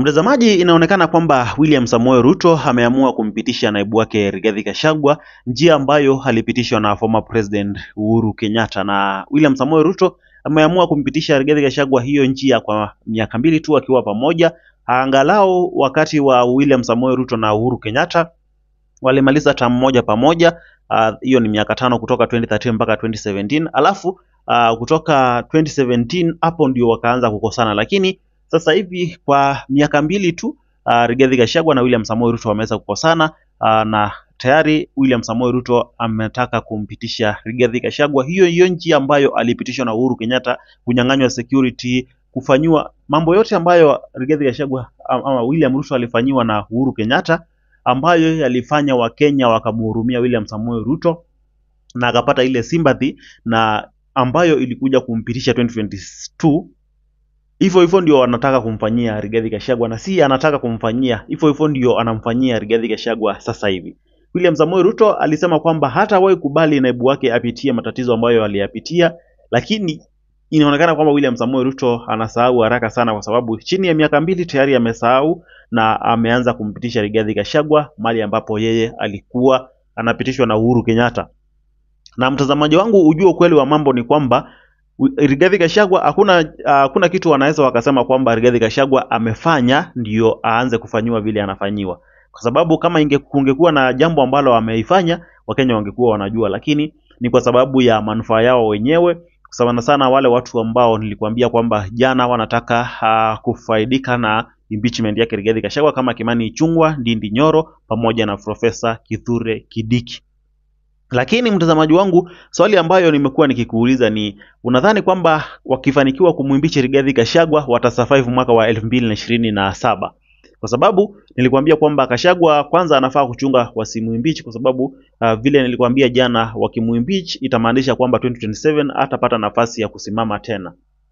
Mtazamaji, inaonekana kwamba William Samoei Ruto ameamua kumpitisha naibu wake Rigathi Gachagua, njia ambayo alipitishwa na former president Uhuru Kenyatta, na William Samoei Ruto ameamua kumpitisha Rigathi Gachagua hiyo njia kwa miaka mbili tu akiwa pamoja. Angalau wakati wa William Samoei Ruto na Uhuru Kenyatta walimaliza term moja pamoja, hiyo ni miaka tano kutoka 2013 mpaka 2017, alafu uh, kutoka 2017 hapo ndio wakaanza kukosana, lakini sasa hivi kwa miaka mbili tu uh, Rigathi Gachagua na William Samoei Ruto wameweza kukosana uh, na tayari William Samoei Ruto ametaka kumpitisha Rigathi Gachagua hiyo hiyo njia ambayo alipitishwa na Uhuru Kenyatta, kunyang'anywa security, kufanyiwa mambo yote ambayo Rigathi Gachagua ama William Ruto alifanyiwa na Uhuru Kenyatta, ambayo yalifanya Wakenya wakamhurumia William Samoei Ruto na akapata ile sympathy na ambayo ilikuja kumpitisha 2022 hivyo hivyo ndio anataka kumfanyia Rigathi Gachagua, na si anataka kumfanyia hivyo hivyo ndio anamfanyia Rigathi Gachagua sasa hivi. William Samoei Ruto alisema kwamba hatawahi kubali naibu wake apitie matatizo ambayo aliyapitia, lakini inaonekana kwamba William Samoei Ruto anasahau haraka sana, kwa sababu chini ya miaka mbili tayari amesahau na ameanza kumpitisha Rigathi Gachagua mahali ambapo yeye alikuwa anapitishwa na Uhuru Kenyatta. Na mtazamaji wangu, ujue ukweli wa mambo ni kwamba Rigathi Gachagua hakuna hakuna kitu wanaweza wakasema kwamba Rigathi Gachagua amefanya ndio aanze kufanyiwa vile anafanyiwa, kwa sababu kama inge kungekuwa na jambo ambalo ameifanya Wakenya wangekuwa wanajua, lakini ni kwa sababu ya manufaa yao wenyewe, sana sana wale watu ambao nilikwambia kwamba jana wanataka uh, kufaidika na impeachment yake Rigathi Gachagua kama Kimani Ichung'wah, Ndindi Nyoro pamoja na Profesa Kithure Kindiki. Lakini mtazamaji wangu, swali ambayo nimekuwa nikikuuliza ni unadhani kwamba wakifanikiwa kumwimbichi Rigathi Gachagua watasurvive mwaka wa elfu mbili na ishirini na saba? Kwa sababu nilikwambia kwamba Gachagua kwanza anafaa kuchunga wasimwimbichi, kwa sababu uh, vile nilikwambia jana, wakimwimbichi itamaanisha kwamba 2027 hatapata nafasi ya kusimama tena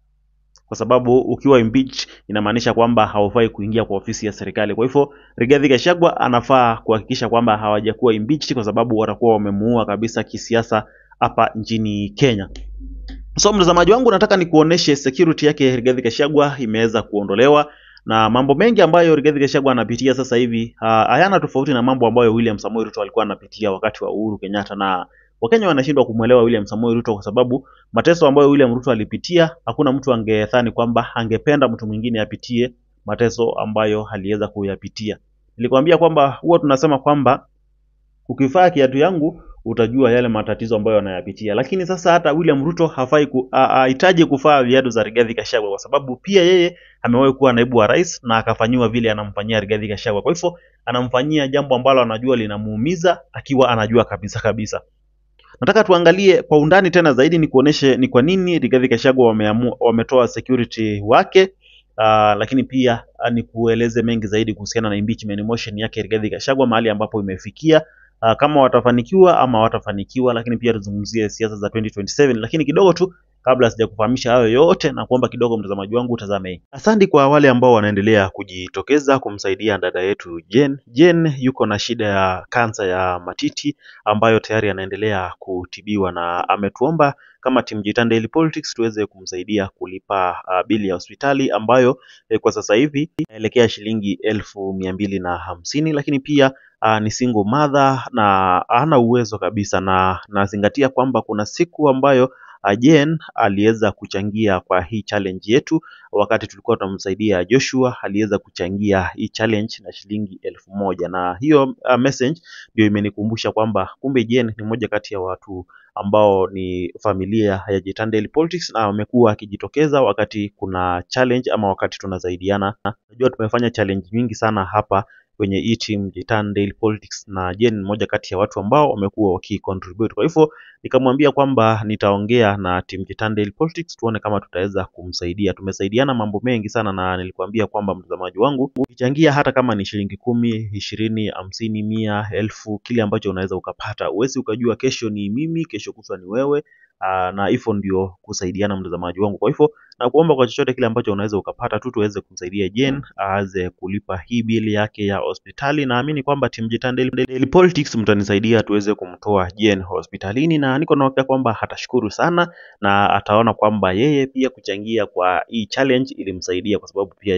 kwa sababu ukiwa impeach inamaanisha kwamba haufai kuingia kwa ofisi ya serikali. Kwa hivyo Rigathi Gachagua anafaa kuhakikisha kwamba hawajakuwa impeached, kwa sababu watakuwa wamemuua kabisa kisiasa hapa nchini Kenya. So mtazamaji wangu, nataka nikuoneshe security yake Rigathi Gachagua imeweza kuondolewa na mambo mengi ambayo Rigathi Gachagua anapitia sasa hivi hayana uh, tofauti na mambo ambayo William Samoei Ruto alikuwa anapitia wakati wa Uhuru Kenyatta na Wakenya wanashindwa kumwelewa William Samoei Ruto kwa sababu mateso ambayo William Ruto alipitia, hakuna mtu angedhani kwamba angependa mtu mwingine apitie mateso ambayo aliweza kuyapitia. Nilikwambia kwamba huwa tunasema kwamba ukivaa kiatu yangu utajua yale matatizo ambayo anayapitia, lakini sasa hata William Ruto hafai hahitaji kuvaa viatu za Rigathi Gachagua kwa sababu pia yeye amewahi kuwa naibu wa rais na akafanyiwa vile anamfanyia Rigathi Gachagua. Kwa hivyo anamfanyia jambo ambalo anajua linamuumiza akiwa anajua kabisa kabisa. Nataka tuangalie kwa undani tena zaidi ni kuoneshe ni kwa nini Rigathi Gachagua wameamua wametoa security wake uh, lakini pia uh, ni kueleze mengi zaidi kuhusiana na impeachment motion yake Rigathi Gachagua mahali ambapo imefikia uh, kama watafanikiwa ama watafanikiwa, lakini pia tuzungumzie siasa za 2027 lakini kidogo tu kabla sijakufahamisha hayo yote na kuomba kidogo mtazamaji wangu utazame. Asante kwa wale ambao wanaendelea kujitokeza kumsaidia dada yetu Jen. Jen yuko na shida ya kansa ya matiti ambayo tayari anaendelea kutibiwa na ametuomba kama timu Jitan Daily Politics tuweze kumsaidia kulipa uh, bili ya hospitali ambayo eh, kwa sasa hivi inaelekea shilingi elfu mia mbili na hamsini lakini pia uh, ni single mother na hana uwezo kabisa, na nazingatia kwamba kuna siku ambayo Jen aliweza kuchangia kwa hii challenge yetu. Wakati tulikuwa tunamsaidia Joshua, aliweza kuchangia hii challenge na shilingi elfu moja na hiyo uh, message ndio imenikumbusha kwamba kumbe Jen ni moja kati ya watu ambao ni familia ya Jitan Daily Politics na wamekuwa akijitokeza wakati kuna challenge ama wakati tunasaidiana. Najua tumefanya challenge nyingi sana hapa kwenye hii team Jitan Daily Politics na Jen ni moja kati ya watu ambao wamekuwa wakicontribute. Kwa hivyo nikamwambia kwamba nitaongea na team Jitan Daily Politics tuone kama tutaweza kumsaidia. Tumesaidiana mambo mengi sana, na nilikwambia kwamba mtazamaji wangu, ukichangia hata kama ni shilingi kumi, ishirini, hamsini, mia, elfu, kile ambacho unaweza ukapata. Huwezi ukajua kesho ni mimi, kesho kutwa ni wewe. Aa, na hivyo ndio kusaidiana mtazamaji wangu. Kwa hivyo na kuomba kwa chochote kile ambacho unaweza ukapata tu tuweze kumsaidia Jen aweze kulipa hii bili yake ya hospitali. Naamini kwamba team Jitan Daily, Daily Politics mtanisaidia tuweze kumtoa Jen hospitalini, na niko na hakika kwamba atashukuru sana na ataona kwamba yeye pia kuchangia kwa hii challenge ilimsaidia, kwa sababu pia yeye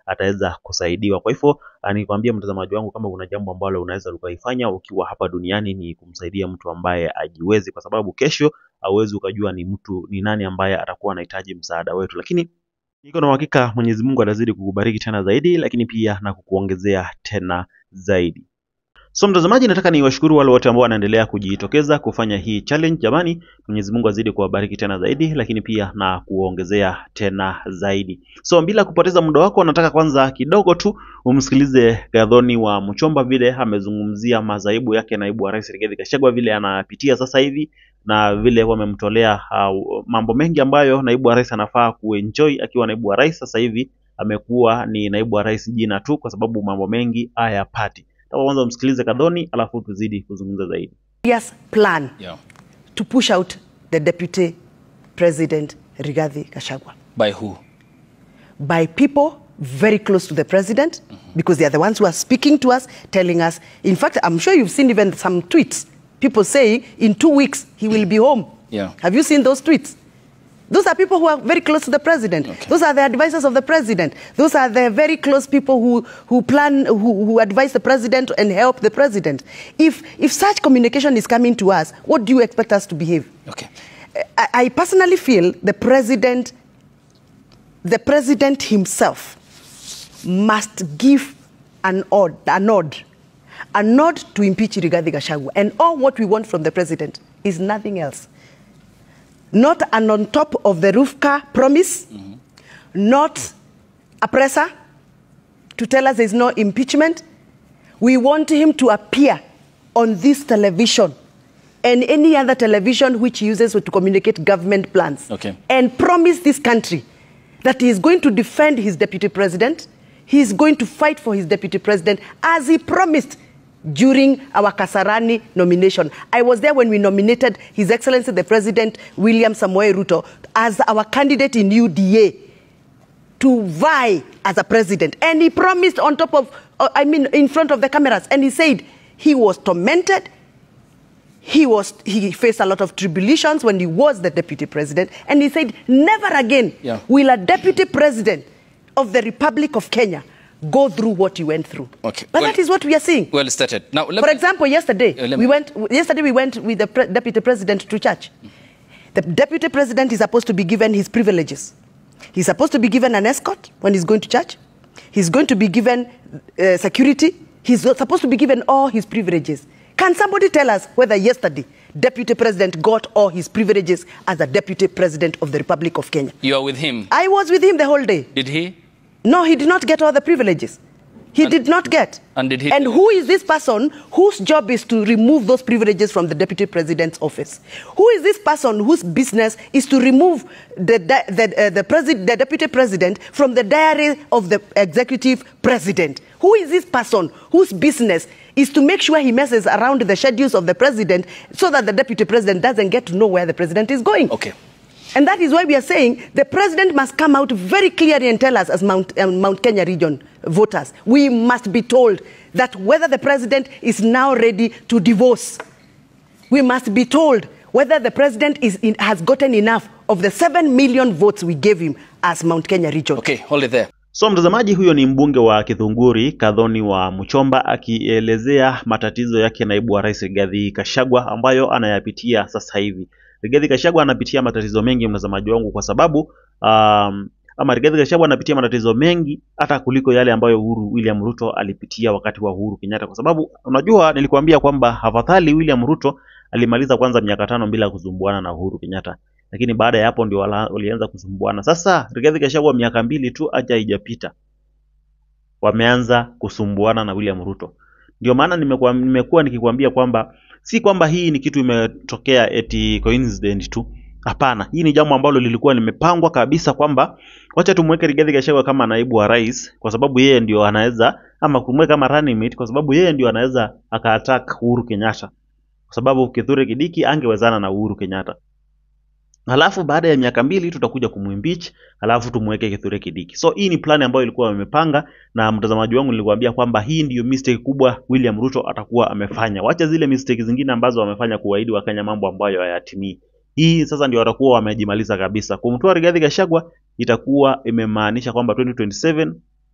ataweza kusaidiwa. Kwa hivyo ah, nikwambie mtazamaji wangu, kama kuna jambo ambalo unaweza ukaifanya ukiwa hapa duniani ni kumsaidia mtu ambaye ajiwezi, kwa sababu kesho hauwezi ukajua ni mtu ni nani ambaye atakuwa anahitaji msaada wetu, lakini niko na uhakika Mwenyezi Mungu atazidi kukubariki tena zaidi, lakini pia na kukuongezea tena zaidi. So mtazamaji, nataka niwashukuru wale wote ambao wanaendelea kujitokeza kufanya hii challenge. Jamani, Mwenyezi Mungu azidi kuwabariki tena zaidi, lakini pia na kuwaongezea tena zaidi. So bila kupoteza muda wako, nataka kwanza kidogo tu umsikilize Gathoni wa Mchomba vile amezungumzia madhaibu yake naibu wa rais Rigathi Gachagua vile anapitia sasa hivi na vile wamemtolea uh, mambo mengi ambayo naibu wa rais anafaa kuenjoy akiwa naibu wa rais. Sasa hivi amekuwa ni naibu wa rais jina tu, kwa sababu mambo mengi hayapati. Nataka kwanza umsikilize Kadhoni alafu tuzidi kuzungumza zaidi. Yes, plan Yeah. to push out the deputy president Rigathi Gachagua By who? by people very close to the president because they are the ones who are speaking to us, telling us. In fact, I'm sure you've seen even some tweets. People saying in two weeks he will be home. Yeah. Have you seen those tweets? Those are people who are very close to the president. Okay. Those are the advisors of the president. Those are the very close people who, who plan, who, who advise the president and help the president. If, if such communication is coming to us, what do you expect us to behave? Okay. I, I personally feel the president, the president himself must give an odd, a nod, a nod to impeach Rigathi Gachagua. And all what we want from the president is nothing else. Not an on top of the roof car promise, not a presser to tell us there's no impeachment. We want him to appear on this television and any other television which he uses to communicate government plans Okay. and promise this country that he is going to defend his deputy president, he is going to fight for his deputy president as he promised during our Kasarani nomination. I was there when we nominated His Excellency the President William Samoei Ruto as our candidate in UDA to vie as a president. And he promised on top of, uh, I mean, in front of the cameras, and he said he was tormented. He was he faced a lot of tribulations when he was the deputy president, and he said, never again Yeah. will a deputy president of the Republic of Kenya go through what he went through. Okay. But Well- that is what we are seeing. Well stated. Now, let For me- example, yesterday Uh, let we me- went. Yesterday we went with the pre- deputy president to church. The deputy president is supposed to be given his privileges. He's supposed to be given an escort when he's going to church. He's going to be given uh, security. He's supposed to be given all his privileges. Can somebody tell us whether yesterday deputy president got all his privileges as a deputy president of the Republic of Kenya? you are with him. I was with him the whole day. Did he? No, he did not get all the privileges. He did not get. and did he- And who is this person whose job is to remove those privileges from the deputy president's office? Who is this person whose business is to remove the di- the uh, the, presi- the deputy president from the diary of the executive president? Who is this person whose business is to make sure he messes around the schedules of the president so that the deputy president doesn't get to know where the president is going? Okay. And that is why we are saying the president must come out very clearly and tell us, as Mount, um, Mount Kenya region voters, we must be told that whether the president is now ready to divorce. We must be told whether the president is in, has gotten enough of the 7 million votes we gave him as Mount Kenya region. Okay, hold it there. So mtazamaji, huyo ni mbunge wa Kithunguri Kadhoni wa Mchomba akielezea matatizo yake naibu wa rais Rigathi Gachagua ambayo anayapitia sasa hivi. Rigathi Gachagua anapitia matatizo mengi, mtazamaji wangu, kwa sababu um, ama Rigathi Gachagua anapitia matatizo mengi hata kuliko yale ambayo Uhuru William Ruto alipitia wakati wa Uhuru Kenyatta, kwa sababu unajua, nilikuambia kwamba afadhali William Ruto alimaliza kwanza miaka tano bila kusumbuana na Uhuru Kenyatta lakini baada ya hapo ndio wala- walianza kusumbuana. Sasa Rigathi Gachagua miaka mbili tu acha haijapita, wameanza kusumbuana na William Ruto. Ndio maana nimekuwa nimekuwa nikikwambia kwamba si kwamba hii ni kitu imetokea eti coincident tu. Hapana, hii ni jambo ambalo lilikuwa limepangwa kabisa kwamba wacha tumweke Rigathi Gachagua kama naibu wa rais, kwa sababu yeye ndio anaweza ama kumweka kama running mate, kwa sababu yeye ndio anaweza akaattack Uhuru Kenyatta, kwa sababu Kithure Kidiki angewezana na Uhuru Kenyatta. Halafu baada ya miaka mbili tutakuja kumwimpeach, halafu tumweke Kithure Kidiki. So hii ni plan ambayo ilikuwa wamepanga, na mtazamaji wangu nilikwambia kwamba hii ndiyo mistake kubwa William Ruto atakuwa amefanya. Wacha zile mistake zingine ambazo wamefanya kuwaahidi Wakenya mambo ambayo hayatimii. Hii sasa ndio watakuwa wamejimaliza kabisa. Kumtoa Rigathi Gachagua itakuwa imemaanisha kwamba 2027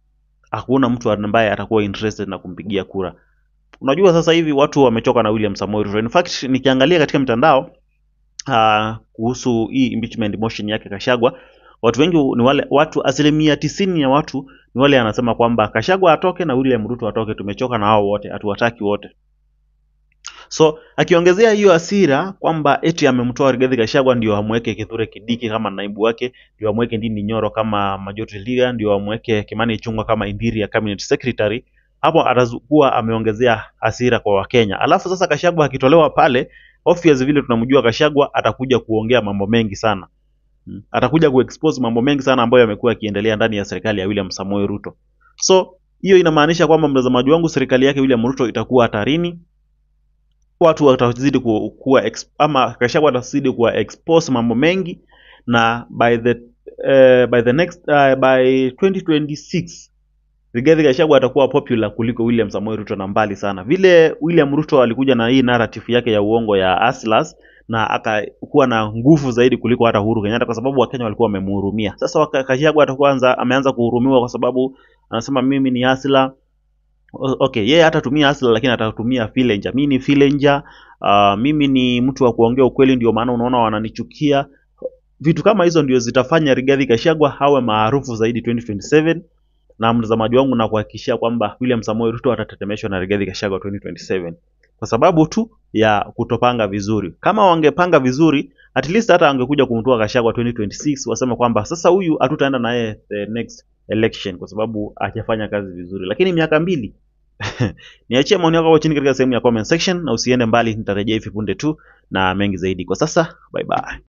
hakuna mtu ambaye atakuwa interested na kumpigia kura. Unajua sasa hivi watu wamechoka na William Samoei Ruto. In fact, nikiangalia katika mitandao uh, kuhusu hii impeachment motion yake Kashagwa, watu wengi ni wale watu asilimia tisini ya watu ni wale anasema kwamba Kashagwa atoke na William Ruto atoke, tumechoka na hao wote, hatuwataki wote. So akiongezea hiyo hasira kwamba eti amemtoa Rigathi Gachagua ndio amweke Kithure Kindiki kama naibu wake, ndio amweke Ndindi Nyoro kama majority leader, ndio amweke Kimani Ichung'wah kama interior cabinet secretary, hapo atakuwa ameongezea hasira kwa Wakenya. Alafu sasa Gachagua akitolewa pale, obvious vile tunamjua Gachagua atakuja kuongea mambo mengi sana. Mm. Atakuja kuexpose mambo mengi sana ambayo yamekuwa yakiendelea ndani ya serikali ya William Samoei Ruto. So hiyo inamaanisha kwamba mtazamaji wangu, serikali yake William Ruto itakuwa hatarini watu watazidi ku- kuwa ex, ama Gachagua atazidi kuwa expose mambo mengi na by the uh, by the next uh, by 2026 Rigathi Gachagua atakuwa popular kuliko William Samoei Ruto na mbali sana. Vile William Ruto alikuja na hii narrative yake ya uongo ya Hustlers na akakuwa na nguvu zaidi kuliko hata Uhuru Kenyatta kwa sababu Wakenya walikuwa wamemhurumia. Sasa waka- Gachagua atakuwa anza, ameanza kuhurumiwa kwa sababu anasema mimi ni hustler O- okay yeye hatatumia hustler lakini atatumia villager mimi ni villager uh, mimi ni mtu wa kuongea ukweli ndio maana unaona wananichukia vitu kama hizo ndio zitafanya Rigathi Gachagua awe maarufu zaidi 2027 na mtazamaji wangu na kuhakikishia kwamba William Samoei Ruto atatetemeshwa na Rigathi Gachagua 2027 kwa sababu tu ya kutopanga vizuri. Kama wangepanga vizuri, at least hata angekuja kumtoa Gachagua 2026 waseme kwamba sasa huyu hatutaenda naye the next election kwa sababu hajafanya kazi vizuri, lakini miaka mbili niachie maoni yako hapo chini katika sehemu ya comment section, na usiende mbali, nitarejea hivi punde tu na mengi zaidi. Kwa sasa, bye bye.